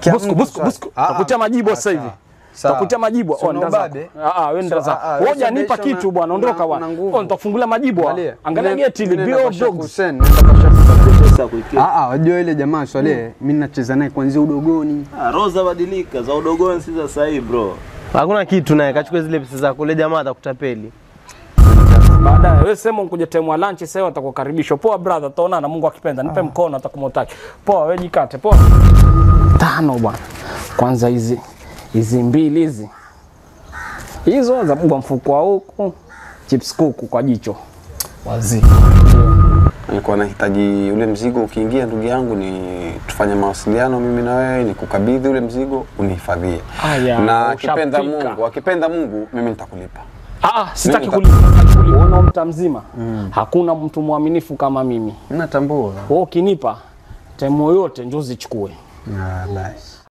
Busku, busku, busku. Ah, ah. Takutia majibu Ah, sasa hivi. sawa. Takutia majibu. Si Oh, nenda zako. unababe? Ah ah, wewe nenda So, zako. ah, ah, Wewe wewe hujanipa sababisha kitu una- bwana, ondoka una- bwana. una nguvu. Oh, nitakufungulia majibu. ah. Angalia. Angalia Nenda- geti ile nenda bio kwa Sheikh dogs. Hussein, nenda kwa Sheikh Pesa kuikia. Ah, ah, wajua ile jamaa Swale, mimi nacheza naye kuanzia udogoni. Ah, roho zabadilika za udogoni si za sasa hivi bro. Hakuna kitu naye, kachukua zile pesa zako. Ule jamaa atakutapeli. Baadaye wewe sema unkuja time wa lunch sasa atakukaribisha. Poa brother, tutaonana Mungu akipenda. Nipe mkono atakumotaki. Poa wewe jikate. Poa. Tano bwana. Kwanza hizi hizi mbili hizi. Hizo za bwa mfuko wa huku. Chips kuku kwa jicho. Wazi. Nilikuwa nahitaji ule mzigo ukiingia, ndugu yangu, ni tufanye mawasiliano mimi na wewe, ni kukabidhi ule mzigo unihifadhie, Aya, na akipenda ushapika. Mungu, akipenda Mungu mimi nitakulipa. Ah, ah, sitaki Mimi kulipa. sitaki kulipa. Unaona mta mzima. Hakuna mtu mwaminifu kama mimi. Natambua. Wewe ukinipa time yoyote njoo zichukue. Ah, basi.